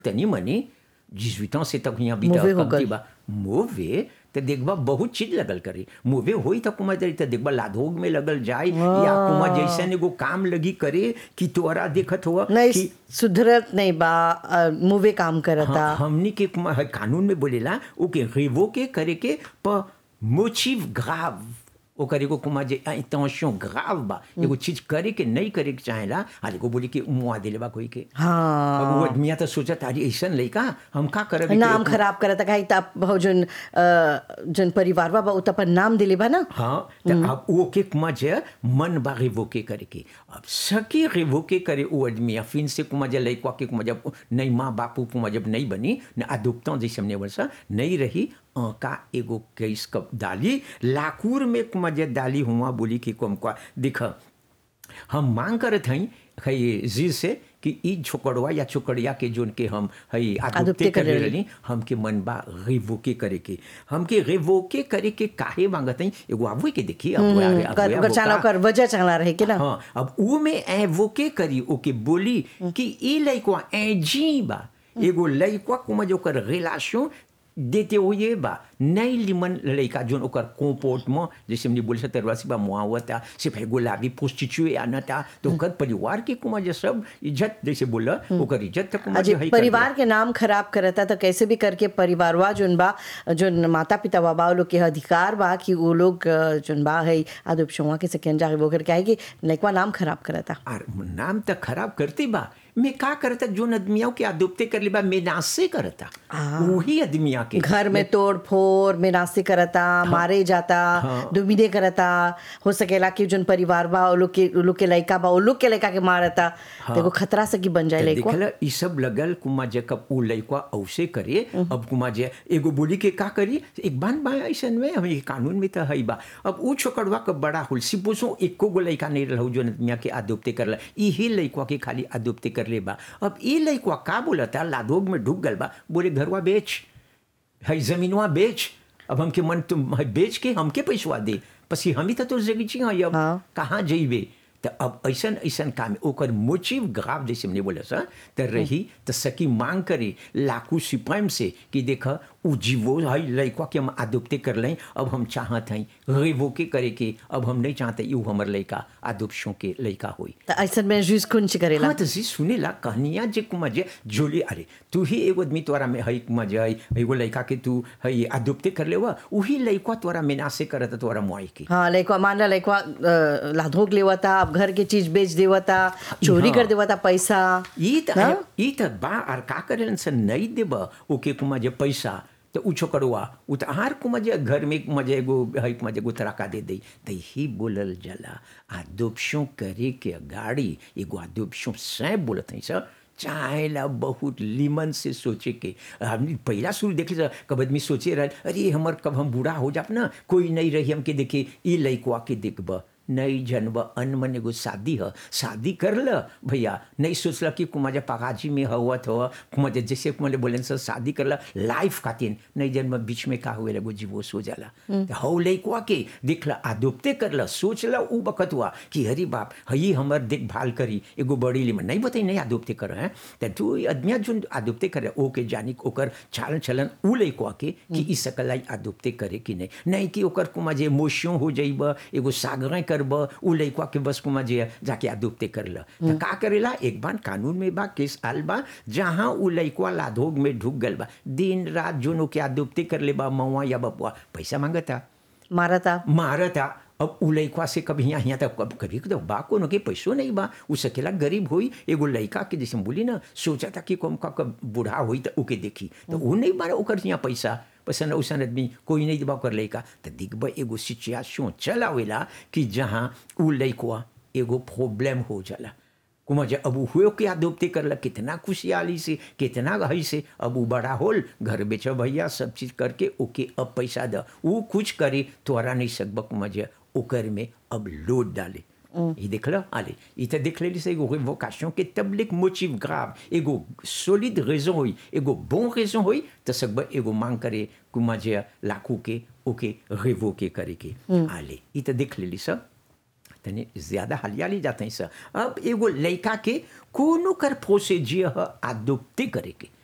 तनी मनी जिसवितों से तक यहाँ बीता मुवे हो कमती गल। बा मुवे तो देखबा बहुत चीज लगल करी मुवे होई तो कुमा जरी तो देखबा लाधोग में लगल जाए या कुमा जैसन एगो काम लगी करे कि तोरा देखत हुआ नहीं कि सुधरत नहीं बा अ, मुवे काम करता हाँ, हमनी के कुमा है कानून में बोलेला ओके रिवो के करे के प मोटिव ग्राव ओकर एगो कुमा जे इंटेंशन ग्राव बा एगो चीज करे के नहीं करे के चाहेला आज एगो बोली के मुआ देले बा कोई के हाँ अब वो आदमिया तो सोचत अरे ऐसन लइका हम का करब नाम खराब करता काहे त बहु जन अ, जन परिवार बा उ त अपन नाम दिले बा ना हाँ तो अब वो के कुमा जे मन बा रिवोके करे के अब सकी रिवोके करे वो आदमी या फिर से कुमा जे लइका के कुमा जब नहीं माँ बापू कुमा जब नहीं बनी न अदुप्तों जैसे हमने वर्षा नहीं रही अ, का एगो केस कब डाली लाकूर में कुमा जे डाली हुआ बोली कि कुम का दिख हम मांग करत हई हई जी से कि ई छोकड़वा या छोकड़िया के जोन के हम हई अदुप्ते आदुप्ते करे करे रही। रही हमके मन बा रिवोके करे के हमके रिवोके करे के काहे मांगत हई एगो आबू के देखी अब वो आगे- अब कर वो कर चाला का- कर वजह चला रहे के ना हाँ अब ऊ में ए वो के करी ओके बोली कि ई लइकवा ए जी बा एगो लइकवा कुमा जो कर रिलेशन देते हुए बा नहीं लिमन लइका जोन ओकर कोपोर्ट में जैसे हमने बोले तरवासी बा मुआ हुआ था सिर्फ एगो लाभी पोस्टिचुए आना था तो ओकर परिवार के कुमा जे सब इज्जत जैसे बोला ओकर इज्जत तक कुमा जे अजय हई कर परिवार के नाम खराब करता तो कैसे भी करके परिवारवा जोन बा जोन माता पिता बा बा उ लोग के अधिकार बा कि वो लोग अ, जोन बा है आदुपशुआ के सेकेंड जाके वो करके आए कि लइकवा नाम खराब करता और नाम तो खराब करती बा मैं का करता जोन आदमियों के आदुप्ते कर ली बा मैं नासे करता वही आदमिया के घर में तोड़ फोड़ में नास्ते करता मारे जाता दुमिदे करता हो सकेला कि जोन परिवार बा वो लोग के वो लोग के लइका बा वो लोग के लइका के मारता तो एगो खतरा से कि बन जाए लइकवा देखल ई सब लगल कुमा जे कब उ लइका औसे करे अब कुमा जे एगो बोली के का करी एक बान बा ऐसन में हम ये कानून में तो हई बा अब उ छोकड़वा कब बड़ा होल सिपोसो एको गो लइका नहीं रहू जो नदिया के आदोप्ते करला इही लइका के खाली आदोप्ते कर ले बा अब ई लइका का बोलता लादोग में ढुक गल बा बोले घरवा बेच है जमीनवा बेच अब हमके मन तुम है बेच के हमके पैसवा दे पसी हम ही तो तोर जगी छी हई अब हाँ। कहाँ जइबे तो अब ऐसन ऐसन काम ओकर मोचिव ग्राफ जैसे हमने बोला सर तो रही तो सकी मांग करे लाकू सिपाही से कि देख उ जीवो हई लइका के हम आदुप्ते कर लें अब हम चाहत हई रेवो के करे के अब हम नहीं चाहते यू हमर लइका आदुपशों के लइका होई तो ऐसन में जूस कुंच करेला हाँ तो जी सुनेला कहनिया जे कुमा जे जोली अरे तू ही एगो आदमी तोरा में हई कुमा जे हई एगो लइका के तू हई आदुप्ते कर लेवा उही लइका तोरा मेनासे करत तोरा मुआई के हाँ लइकवा मान ला लइकवा अ, लाधोक लेवता अब घर के चीज बेच देवता चोरी हाँ। कर देवता पैसा ई त हाँ? ई त बा और का करेलन से नहीं देब ओके कुमा जे पैसा तो उ छोकड़वा उ त आहार कुमा जे घर में कुमा जे एगो हई कुमा जे एगो तराका दे दई त ही बोलल जला आदोपशों करे के गाड़ी एगो आदोपशों से बोलत हई सर चाहेला बहुत लीमन से सोचे के हमने पहला शुरू देखे सर कब आदमी सोचे रह अरे हमर कब हम बूढ़ा हो जाब ना कोई नहीं रही हमके देखे ई लइकवा के देखब नहीं जनब अनमन एगो शादी ह शादी कर ल भैया नहीं सोचल कि कुमार पगाजी में हवत हो कुमार जैसे कुमार बोले सर शादी कर ल लाइफ खातिर नहीं जन्म बीच में का हुए लगो जीवोश हो जाला तो हौ लइकवा के देख ल आदोप्ते कर ल सोच ल उ बखत हुआ कि हरी बाप हई हमर देखभाल करी एगो बड़ी लिमन नहीं बताई नहीं आदोप्ते कर हैं तो तू आदमिया जो आदोप्ते करे ओके जानी ओकर चालन चलन उ लइकवा के कि ई सकलाई आदोप्ते करे कि नहीं नहीं कि ओकर कुमा जे मोशियों हो जाइब एगो सागरें करब उ लइकवा के बस कुमा जे जाके आदोप्ते कर ल तो का करेला एक बार कानून में बा केस आल बा जहाँ उ लइकवा लाधोग में ढुक गल बा दिन रात जोनो के आदोप्ते कर ले बा मवा या बपुआ पैसा मांगता मारता मारता अब उ लइकवा से कभी यहाँ यहाँ तक कभी कभी तो बा कोनो के पैसो नहीं बा उ सकेला गरीब होई एगो लइका के जैसे हम बोली ना सोचा था कि कम का कब बूढ़ा होई तो ओके देखी तो उ नहीं बारा ओकर यहाँ पैसा पसंद उसन आदमी कोई नहीं दिबा ओकर लइका तो दिखबा एगो सिचुएशन चल आवेला कि जहाँ उ लइकवा एगो प्रॉब्लम हो जाला कुमा जे अब उ हुए के आदोप्ते करला कितना खुशहाली से कितना हई से अब उ बड़ा होल घर बेच भैया सब चीज करके ओके अब पैसा द उ कुछ करे तोरा नहीं सकब कुमा जे ओकर में अब लोड डाले ये देख लो आले ये तो देख लेली से एगो रिवोकेशन के तबलिक मोटिव ग्राव एगो सॉलिड रेजन होई एगो bon रेजन होई तो सकब एगो मांग करे कुमा जे लाखू के ओके रिवोके करे के आले ये तो देख लेली सब तनी ज्यादा हलियाली जाते हैं सर अब एगो लड़का के कोनो कर प्रोसीजियर ह आदोप्ते करे के